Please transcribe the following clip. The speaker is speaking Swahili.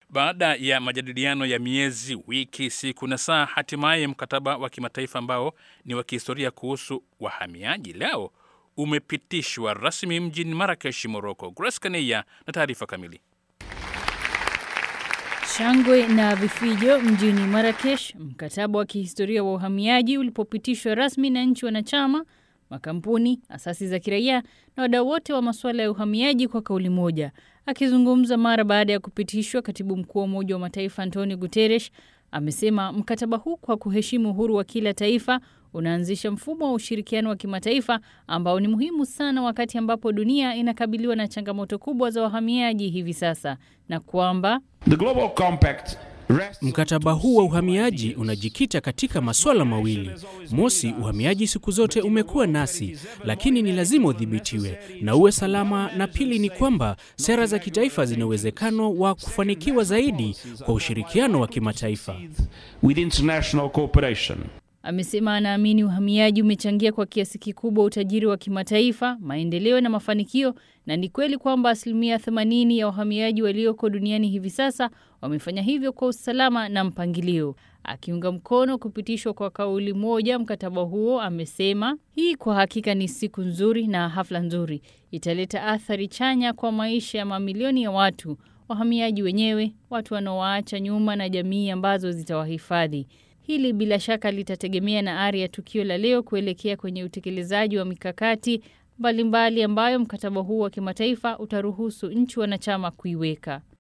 Baada ya majadiliano ya miezi, wiki, siku na saa, hatimaye mkataba wa kimataifa ambao ni wa kihistoria kuhusu wahamiaji leo umepitishwa rasmi mjini Marakesh, Moroko. Grace Kaneya na taarifa kamili. Shangwe na vifijo mjini Marakesh, mkataba wa kihistoria wa uhamiaji ulipopitishwa rasmi na nchi wanachama, makampuni, asasi za kiraia na wadau wote wa masuala ya uhamiaji kwa kauli moja. Akizungumza mara baada ya kupitishwa, katibu mkuu wa Umoja wa Mataifa Antonio Guterres amesema mkataba huu kwa kuheshimu uhuru wa kila taifa unaanzisha mfumo wa ushirikiano wa kimataifa ambao ni muhimu sana wakati ambapo dunia inakabiliwa na changamoto kubwa za wahamiaji hivi sasa na kwamba The Global Compact Mkataba huu wa uhamiaji unajikita katika masuala mawili. Mosi, uhamiaji siku zote umekuwa nasi, lakini ni lazima udhibitiwe na uwe salama, na pili ni kwamba sera za kitaifa zina uwezekano wa kufanikiwa zaidi kwa ushirikiano wa kimataifa. with international cooperation. Amesema anaamini uhamiaji umechangia kwa kiasi kikubwa utajiri wa kimataifa, maendeleo na mafanikio, na ni kweli kwamba asilimia 80 ya wahamiaji walioko duniani hivi sasa wamefanya hivyo kwa usalama na mpangilio. Akiunga mkono kupitishwa kwa kauli moja mkataba huo, amesema hii kwa hakika ni siku nzuri na hafla nzuri, italeta athari chanya kwa maisha ya mamilioni ya watu, wahamiaji wenyewe, watu wanaowaacha nyuma na jamii ambazo zitawahifadhi. Hili bila shaka litategemea na ari ya tukio la leo kuelekea kwenye utekelezaji wa mikakati mbalimbali ambayo mkataba huu wa kimataifa utaruhusu nchi wanachama kuiweka.